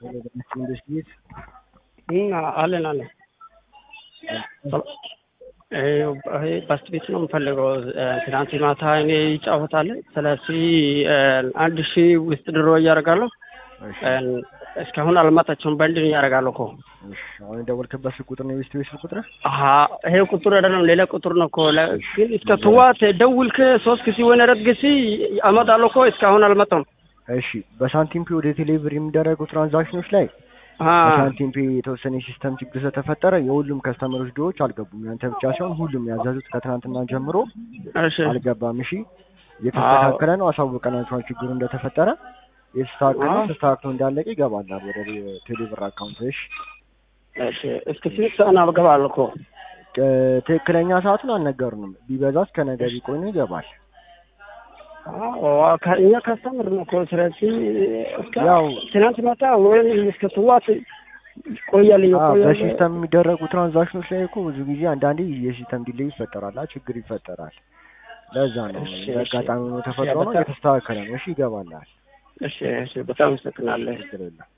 ኢንቨስቲጌት አለን አለን። ይሄ ባስት ቤት ነው የምፈልገው። ትናንት ማታ እኔ ይጫወታል። ስለዚህ አንድ ሺህ ውስጥ ድሮ እያደርጋለሁ። እስካሁን አልመጣቸውም። በንድን እያደርጋለሁ እኮ አሁን የደወልክበት ስልክ ቁጥር ነው የቤስት ቤት ስልክ ቁጥር? አሀ ይሄ ቁጥር አይደለም ሌላ ቁጥር ነው እኮ ግን እስከ ትዋት ደውልክ ሶስት ጊዜ ወይ አራት ጊዜ አመጣለሁ እኮ እስካሁን አልመጣም። እሺ በሳንቲም ፔ ወደ ቴሌብር የሚደረጉ ትራንዛክሽኖች ላይ በሳንቲም ፔ የተወሰነ የሲስተም ችግር ስለተፈጠረ የሁሉም ከስተመሮች ድሮዎች አልገቡም። ያንተ ብቻ ሳይሆን ሁሉም ያዘዙት ከትናንትና ጀምሮ እሺ አልገባም። እሺ እየተስተካከለ ነው። አሳውቀናቸዋል ችግሩ እንደተፈጠረ የተስተካከለ ነው። ተስተካክሎ እንዳለቀ ይገባል ወደ ቴሌብር አካውንት። እሺ እሺ እስከ ስንት ሰዓት ነው እገባለሁ እኮ ትክክለኛ ሰዓቱን አልነገሩንም። ቢበዛ እስከ ነገ ቢቆይ ነው ይገባል። እኛ ካስተምር ነው እኮ ስለዚህ እስከ ያው ትናንት ማታ ወይም እስከ ትዋት ቆያልኝ አዎ፣ ቆያለሁ። በሲስተም የሚደረጉ ትራንዛክሽኖች ላይ እኮ ብዙ ጊዜ አንዳንዴ የሲስተም ዲሌይ ይፈጠራል፣ ችግር ይፈጠራል። ለዛ ነው እሺ፣ እንደ አጋጣሚ ነው ተፈጥሮ ነው። በጣም- የተስተካከለ ነው። እሺ ይገባላል። እሺ እሺ፣ በጣም አመሰግናለሁ። ችግር የለም።